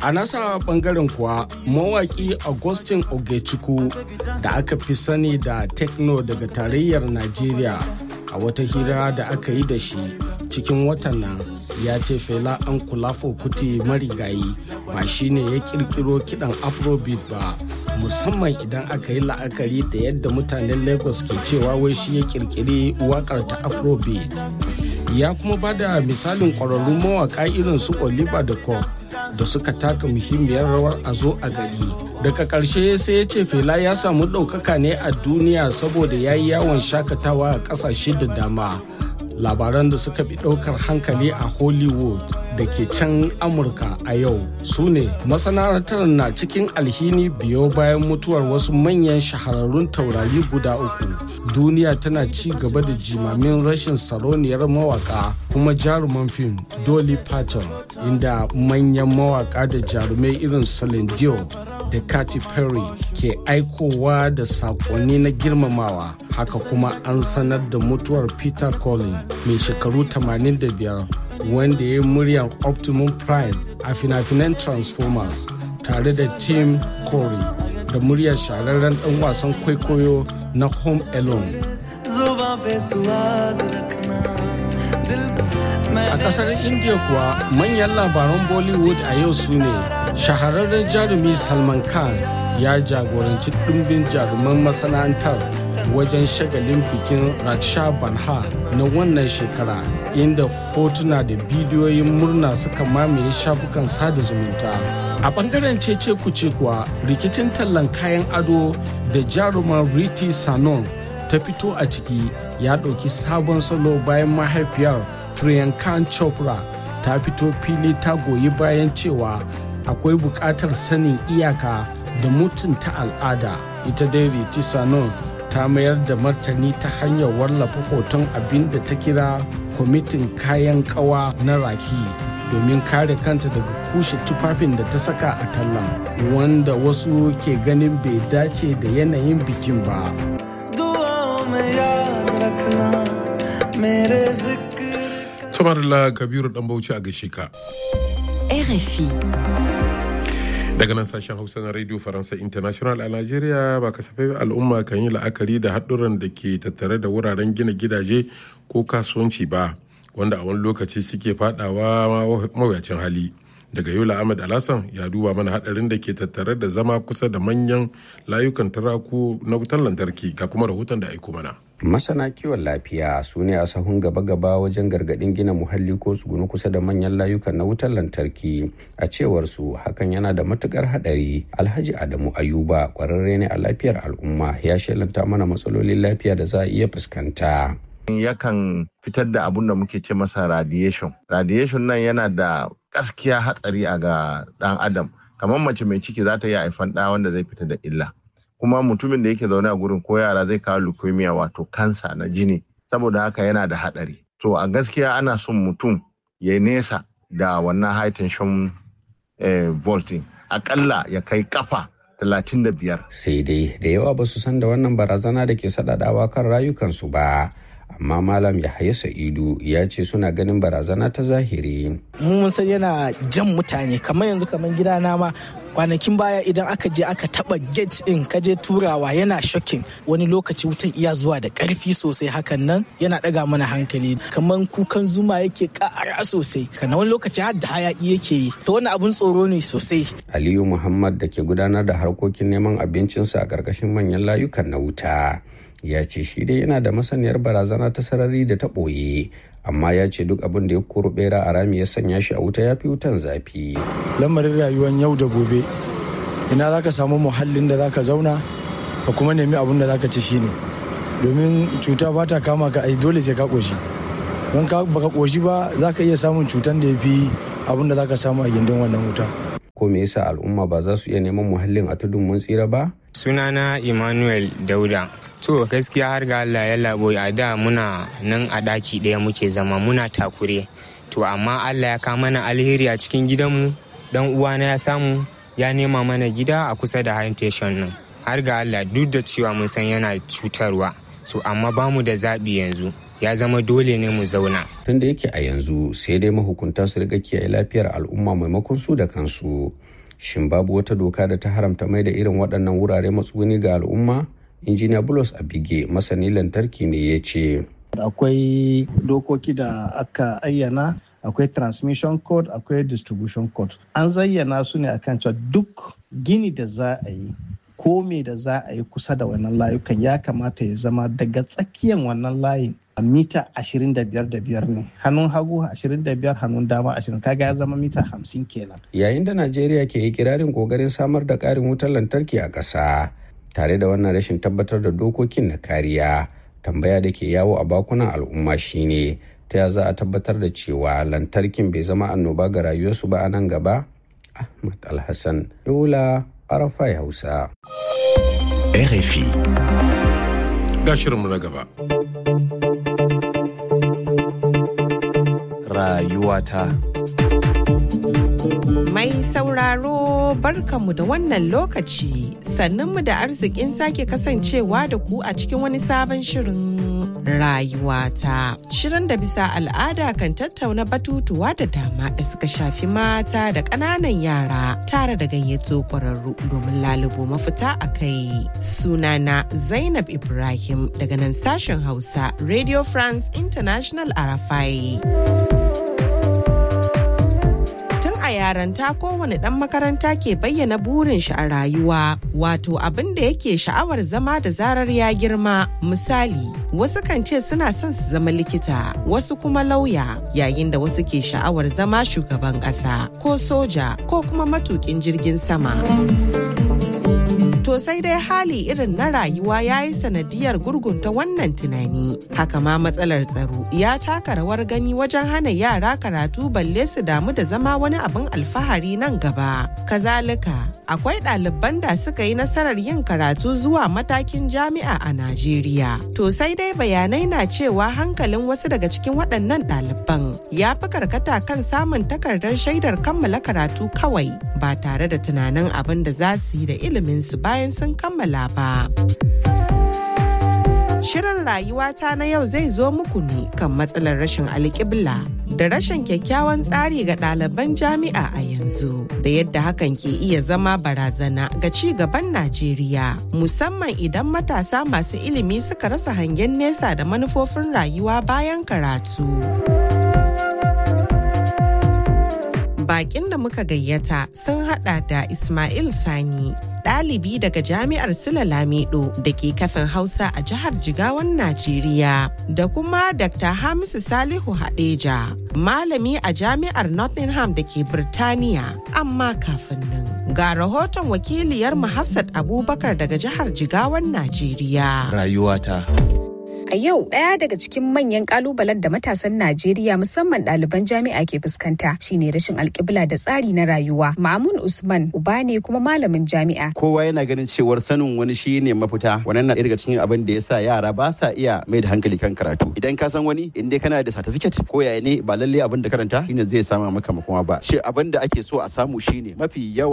A nasa bangaren kuwa mawaki Augustin Ogechukwu da aka fi sani da Tekno daga tarayyar Najeriya a wata hira da aka yi da shi cikin watan nan ya ce fela an kulafo kuti marigayi ba shine ya kirkiro kidan afrobeat ba musamman idan aka yi la'akari da yadda mutanen lagos ke cewa wai shi ya kirkiri wakar ta afrobeat ya kuma ba da misalin ƙwararrun mawaka irin su oliver da coke da suka taka muhimmiyar rawar a zo a gari daga ƙarshe sai ya ce fela ya samu ɗaukaka ne a duniya saboda ya yi yawon shakatawa a ƙasashe da dama labaran da suka fi ɗaukar hankali a hollywood da ke can amurka a yau su ne masana'antar na cikin alhini biyo bayan mutuwar wasu manyan shahararrun taurari guda uku duniya tana ci gaba da jimamin rashin saroniyar mawaka kuma jaruman fim dolly parton inda manyan mawaka da jarumai irin Celine Dion da Katy Perry ke aikowa da sakonni na girmamawa haka kuma an sanar da mutuwar Peter Collins mai shekaru 85 wanda ya yi muryar Optimum Prime a fina-finan Transformers tare da Tim Corey da muryar shahararren dan wasan kwaikwayo na Home Alone. A kasar India kuwa manyan labaran Bollywood a yau su ne shahararren jarumi Salman Khan ya jagoranci ɗumbin jaruman masana'antar wajen shagalin bikin Raksha Banha na wannan shekara inda hotuna da bidiyoyin murna suka mamaye shafukan sada zumunta. A bangaren cece kuce kuwa rikicin tallan kayan ado da jaruman Riti Sanon ta fito a ciki ya ɗauki sabon salo bayan mahaifiyar Priyanka Chopra ta fito fili ta goyi bayan cewa akwai buƙatar sanin iyaka da mutunta al'ada ita dai Riti Sanon ta mayar da martani ta hanyar wallafa hoton abin da ta kira kwamitin kayan kawa na raki domin kare kanta daga kushe tufafin da ta saka a tallan wanda wasu ke ganin bai dace da yanayin bikin ba. Tumarila Kabiru dan Bauchi a gaishe ka. RFI. daga nan sashen hausa na radio faransa international a nigeria ba kasafai al'umma kan yi la'akari da haɗuran da ke tattare da wuraren gina gidaje ko kasuwanci ba wanda a wani lokaci suke fadawa mawuyacin hali daga yola ahmed alhassan ya duba mana haɗarin da ke tattare da zama kusa da manyan layukan taraku na wutar lantarki ga kuma rahoton da aiko mana masana kiwon lafiya su ne a sahun gaba-gaba wajen gargadin gina muhalli ko tsugunu kusa da manyan layukan na wutar lantarki a cewar su hakan yana da matukar hadari alhaji adamu ayuba kwararre ne a lafiyar al'umma ya shelanta mana matsalolin lafiya da za a iya fuskanta yakan fitar da abun da muke ce masa radiation radiation nan yana da gaskiya hatsari a ga dan adam kamar mace mai ciki za ta iya haifan ɗa wanda zai fita da illa kuma mutumin da yake zaune a gurin ko yara zai kawo leukemia wato kansa na jini saboda haka yana da hadari to a gaskiya ana son mutum ya nesa da wannan high tension eh, volting akalla ya kai kafa 35 sai dai da yawa ba su san da wannan barazana da ke sadadawa kan rayukansu ba amma malam yahaya sa'idu ya ce suna ganin barazana ta zahiri mun san yana jan mutane kamar yanzu kamar gidana ma kwanakin baya idan aka je aka taba gate in ka je turawa yana shocking wani lokaci wutan iya zuwa da karfi sosai hakan nan yana daga mana hankali kamar kukan zuma yake kara sosai kana wani lokaci har da hayaki yake yi to wani abun tsoro ne sosai aliyu muhammad da ke gudanar da harkokin neman abincinsa a karkashin manyan layukan na wuta ya ce shi dai yana da masaniyar barazana ta sarari da ta ɓoye amma ya ce duk abin da ya koro bera a rami ya sanya shi a wuta ya fi wutan zafi lamarin rayuwar yau da gobe ina za ka samu muhallin da za ka zauna ka kuma nemi abin da za ka ci shine domin cuta ba ta kama ka ai dole sai ka ƙoshi don ka baka ƙoshi ba za ka iya samun cutan da ya fi abin da za ka samu a gindin wannan wuta ko me yasa al'umma ba za su iya neman muhallin a tudun mun tsira ba sunana emmanuel dauda to gaskiya har ga allah ya labo a da muna nan a ɗaki ɗaya muke zama muna takure to amma allah ya kama mana alheri a cikin gidanmu dan uwana ya samu ya nema mana gida a kusa da habitation nan har ga allah duk da cewa mun san yana cutarwa so amma bamu da zaɓi yanzu ya zama dole ne mu zauna tunda yake a yanzu sai dai mahukunta su riga kiyaye lafiyar al'umma maimakon su da kansu shin babu wata doka da ta haramta mai da irin waɗannan wurare matsuguni ga al'umma injiniya bulos abige masani lantarki ne ya ce akwai dokoki da aka ayyana akwai transmission code akwai distribution code an zayyana su ne akan cewa duk gini da za a yi ko me da za a yi kusa da wannan layukan ya kamata ya zama daga tsakiyan wannan layin a mita 25 da biyar ne hannun hagu 25 hannun dama 20 kaga ya zama mita 50 kenan yayin da najeriya ke ikirarin kokarin samar da ƙarin wutar lantarki a ƙasa tare da wannan rashin tabbatar da dokokin na kariya tambaya da ke yawo a bakunan al'umma shine ta ya za a tabbatar da cewa lantarkin bai zama annoba ga rayuwarsu ba a nan gaba ahmad alhassan yola arafai hausa RFI. Ga shirinmu na gaba. Rayuwata. Mai sauraro barkanmu da wannan lokaci sannunmu da arzikin sake kasancewa da ku a cikin wani sabon shirin rayuwata. Shirin da bisa al'ada kan tattauna batutuwa da dama da suka shafi mata da ƙananan yara tare da gayyato ƙwararru domin lalubo mafita a kai. Sunana Zainab Ibrahim daga nan sashen Hausa Radio France International Arafai. a yaranta kowane ɗan makaranta ke bayyana burin shi a rayuwa wato abin da yake sha'awar zama da zarar ya girma misali wasu kan ce suna son su zama likita wasu kuma lauya yayin da wasu ke sha'awar zama shugaban ƙasa ko soja ko kuma matukin jirgin sama. To sai dai hali irin na rayuwa ya yi sanadiyar gurgunta wannan tunani. Haka ma matsalar tsaro ya taka rawar gani wajen hana yara karatu balle su damu da zama wani abin alfahari nan gaba. Kazalika, akwai ɗaliban da suka yi nasarar yin karatu zuwa matakin jami'a a Najeriya. To sai dai bayanai na cewa hankalin wasu daga cikin waɗannan ɗaliban ya fi karkata kan samun takardar shaidar kammala karatu kawai ba tare da tunanin abin da za su yi da iliminsu ba bayan sun kammala ba. Shirin rayuwata na yau zai zo muku ne kan matsalar rashin alƙibla da rashin kyakkyawan tsari ga ɗaliban jami'a a yanzu da yadda hakan ke iya zama barazana ga ci gaban Najeriya musamman idan matasa masu ilimi suka rasa hangen nesa da manufofin rayuwa bayan karatu. Bakin da muka gayyata sun hada da Ismail Sani ɗalibi daga jami'ar Sula Lamido da ke kafin Hausa a jihar Jigawan Najeriya da kuma Dr. Hamisu Salihu Hadeja, malami a jami'ar Nottingham da ke Birtaniya. Amma kafin nan, ga rahoton wakiliyar Hafsat Abubakar daga jihar Jigawan Najeriya. Rayuwata. A yau ɗaya daga cikin manyan kalubalen da matasan Najeriya musamman ɗaliban jami'a ke fuskanta shine rashin alƙibla da tsari na rayuwa. Mamun Usman uba ne kuma malamin jami'a. Kowa yana ganin cewar sanin wani shi ne mafita. Wannan na daga cikin abin da ya sa yara ba sa iya mai da hankali kan karatu. Idan ka san wani in dai kana da certificate ko yaya ne ba lalle abin da karanta shine zai sama maka makoma ba. Shi abin da ake so a samu shine mafi yawa